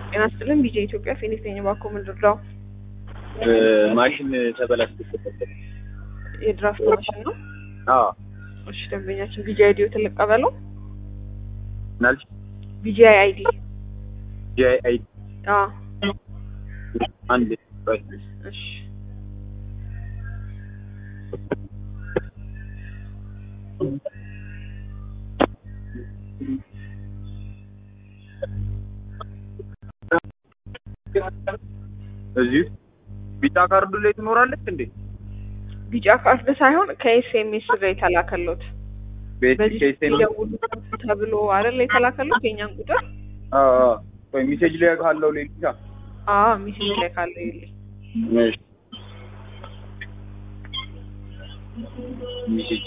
ጤና ይስጥልን ቢጄ ኢትዮጵያ ፊኒክስ ነኝ። እባክዎ ምን ልርዳው? ማሽን ተበላሽቶ የድራፍት ማሽን ነው። አዎ እሺ ደንበኛችን ቢጂ አይዲ ተለቀበለው ናልሽ ቢጂ አይዲ ጂአይ አይ አዎ አንድ ቆይ እሺ እዚህ ቢጫ ካርዱ ላይ ትኖራለች እንዴ? ቢጫ ካርድ ሳይሆን ከኤስኤምኤስ ላይ የተላከሎት ቤት በዚህ ኬስቴን ደውሉ ተብሎ አይደል የተላከሎት የኛን ቁጥር አዎ አዎ ቆይ ሜሴጅ ላይ ካለው ላይ ብቻ አዎ ሚሴጅ ላይ ካለው ይልኝ እሺ ሜሴጅ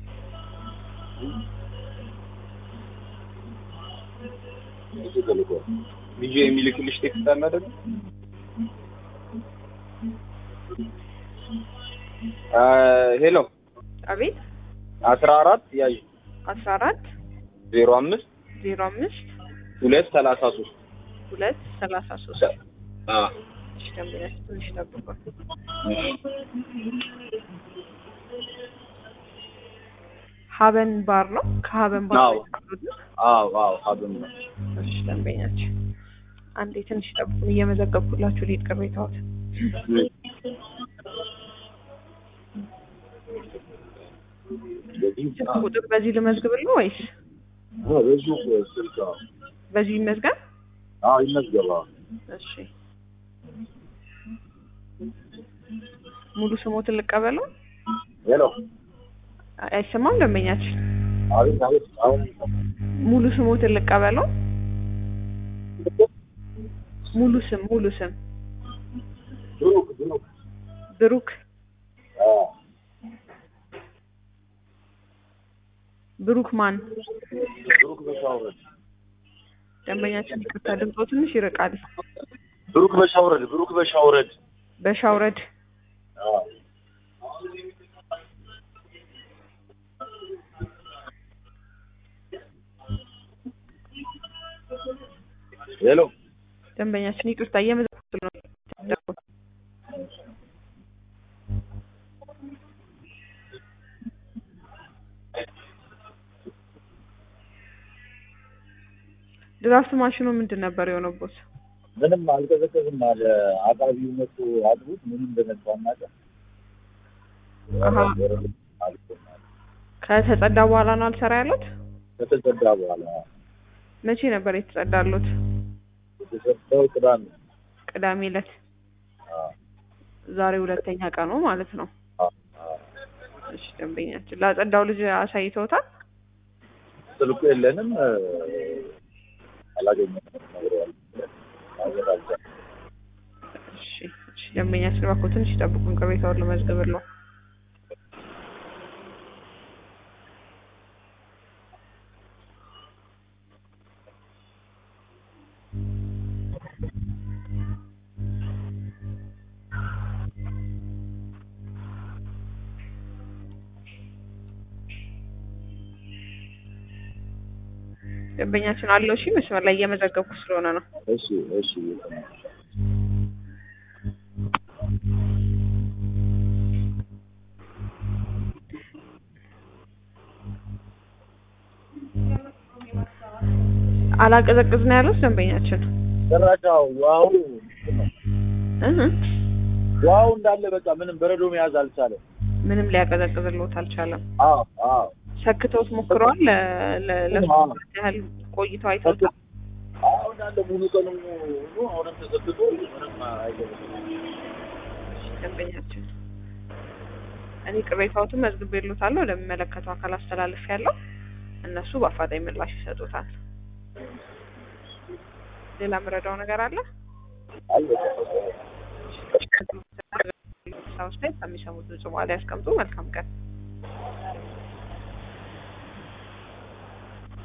ቪዲዮ የሚልክልሽ ቴክስት አለ አይደል? አ ሄሎ አቤት አስራ አራት ያዥ አስራ አራት ዜሮ አምስት ዜሮ አምስት ሁለት ሰላሳ ሶስት ሁለት ሰላሳ ሶስት አ እሺ ደንበኛችን ትንሽ ጠብቋል። ሀበን ባር ነው። ከሀበን ባር አዎ። ነው የተቀበሉት? አዎ አዎ ሀብም ነው እሺ ደንበኛችን አንዴ ትንሽ ጠብቁን፣ እየመዘገብኩላችሁ ሊድ ቅሬታዎት ስልክ ቁጥር በዚህ ልመዝግብል ወይስ በዚህ ይመዝገብ? ይመዝገባ እሺ ሙሉ ስሞትን ልቀበለው? ሄሎ አይሰማም ደንበኛችን። አቤት አቤት አሁን ሙሉ ስሞትን ልቀበለው? ሙሉ ስም ሙሉ ስም ብሩክ ብሩክ ብሩክ አ ብሩክ ማን? ብሩክ በሻውረድ ደንበኛችን ይቅርታ ድምፆ ትንሽ ይርቃል። ብሩክ በሻውረድ ብሩክ በሻውረድ በሻውረድ አ ሄሎ ደንበኛችን ይቅርታ እየመዘገብኩ ነው። ድራፍት ማሽኑ ምንድን ነበር የሆነቦት? ምንም አልቀዘቀዝም አለ አቃቢው መቶ አድሩት ምንም እንደነሳ እናቀ አሀ። ከተጸዳ በኋላ ነው አልሰራ ያሉት? ከተጸዳ በኋላ መቼ ነበር የተጸዳሉት? የተሰጠው ቅዳሜ ቅዳሜ ዕለት። አ ዛሬ ሁለተኛ ቀኑ ማለት ነው። አ አ እሺ ደንበኛችን ላጸዳው ልጅ አሳይተውታል? ስልኩ የለንም እ፣ አላገኘንም ነግሬዋለሁ። ማግኘት አልቻልንም። እሺ እሺ ደንበኛችን እባክዎ ትንሽ ይጠብቁን፣ ቅሬታውን ልመዝግብልዎ። ደንበኛችን አለው። እሺ መስመር ላይ እየመዘገብኩ ስለሆነ ነው። እሺ እሺ እየሰማሁ ነው። አላቀዘቅዝ ነው ያሉት ደንበኛችን። ጭራሽ አዎ፣ ውሃው እንትን ነው። እህ ውሃው እንዳለ በቃ ምንም በረዶ መያዝ አልቻለም። ምንም ሊያቀዘቅዝልዎት አልቻለም። አዎ አዎ ሰክተውት ሞክረዋል። ለ- ለ- ለሶስት አዎ። ሰዓት ያህል ቆይተው አይተውታል። አዎ እንዳለ ሙሉ ቀኑ ሙሉ አሁንም ተሰክቶ ምንም አይገርም። ደንበኛችን እኔ ቅሬታዎትን መዝግቤልዎታለሁ። ወደሚመለከተው አካል አስተላልፌያለሁ። እነሱ በአፋጣኝ ምላሽ ይሰጡታል። ሌላ የምረዳው ነገር አለ? አለ ሳውስታይ ከሚሰሙት ንጹህ ያስቀምጡ። መልካም ቀን